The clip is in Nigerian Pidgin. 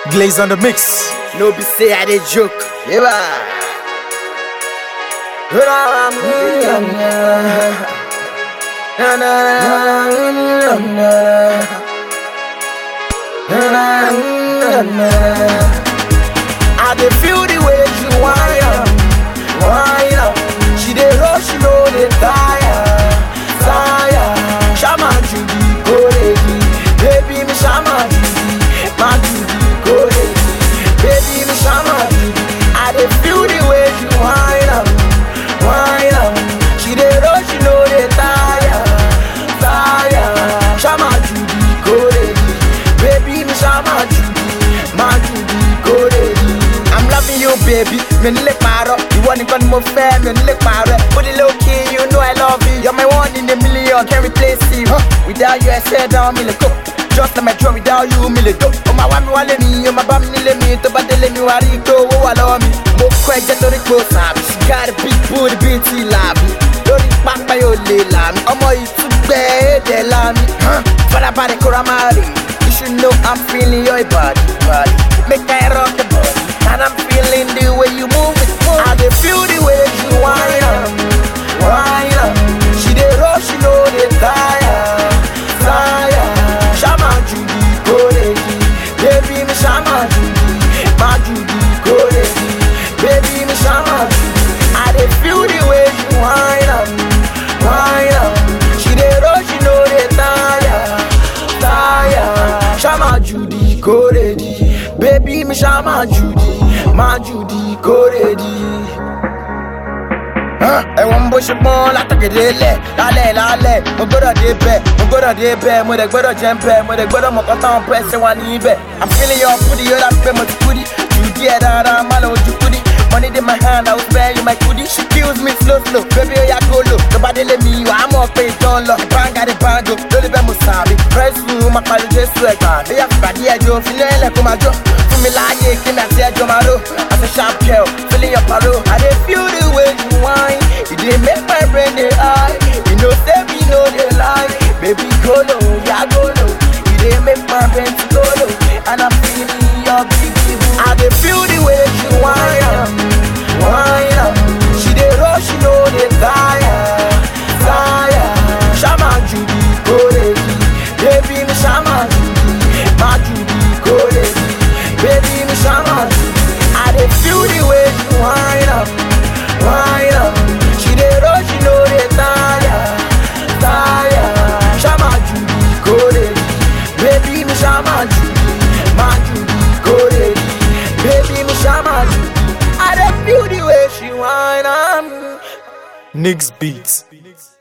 Glaze on the mix. No be say I dey joke. Yeah. I dey feel the way she whine am, whine am. She dey rush, she no dey tire, tire. Shama Judy, go lady, baby me Shama Judy, my Judy, go lady, baby me Shama Judy. I dey feel the way she whine am, whine am. She dey rush, she no dey tire, tire. Shama Judy, go lady, baby me Shama Judy, my Judy, go lady. I'm loving you, baby. Mi ò ní lè parọ́. Ìwọ nìkan ni mo fẹ́, mi ò ní lè parẹ́. Put it low key, you know I love you. You're my one in a million, can't replace you. Huh. Without you, I said down, mi lè go. Just like my drum, without you, mi lè go. Ó máa wá mi wálé mi, ó máa bá mi nílé mi. Tó bá délé mi, wàá rí i pé owó wà lọ́wọ́ mi. Mo kọ́ ẹ̀jẹ̀ torí pé ó sàbí. She got a big booty bíi ti làbí. Lórí pápá yóò lè là mí. Ọmọ ìtúgbẹ́ èdè là mí. Huh. Fọlábàdé kóra máa rè. You should know I'm feeling your body, body. Make I rock the body. And I'm feeling the way you move it. I dey feel the way you whine am, whine am. She dey rush, she no dey tire, tire. Shama Judy, go lady, baby me Shama Judy, my Judy, go lady, baby me Shama Judy. I dey feel the way you whine am, whine am. She dey rush, she no dey tire, tire. Shama Judy, go lady, baby me Shama Judy, my Judy, go lady. ẹ̀wọ̀n bó ṣe pọ́n látọ̀gẹ̀dẹ̀ lẹ̀ lálẹ́ lálẹ́ mo gbọ́dọ̀ dé bẹ̀ mo gbọ́dọ̀ dé bẹ̀ mo dẹ̀ gbọ́dọ̀ jẹ́ bẹ̀ mo dẹ̀ gbọ́dọ̀ mọ̀kọ́ táwọn pẹ́sẹ̀ wà níbẹ̀ i'm feeling your booty yóò dà pé mo ti kúdi jù díẹ̀ dáadáa má lọ ojú kúdi money dey my hand i will spare you my kudi she kills me slow slow baby oya go low tó bá délé mi wàá mọ̀ pé ìtàn lọ banga dey bango lórí bẹ́ẹ̀ mo sàbí press room máa pariwo jésù ẹ̀gbà bóyá fìbàdí ẹjọ́ fílẹ̀ ẹ̀lẹ̀ kó máa jó fún mi láàyè kí mi àti ẹjọ́ máa ró as a sharp girl feeling your paro i dey feel the way you whine e dey make my brain dey high you know say me no dey lie baby go low ya go low e dey make my brain to go low and i'm feeling your big big boo. i dey feel the way you whine am whine am she dey rush she no dey tire tire shama judy go lady baby me shama judy my judy go lady baby me shama judy i dey feel the way you whine am whine am she dey rush she no dey tire tire shama judy go lady baby me shama judy my judy go lady baby me shama judy i dey feel the way she whine am. Nix Beats.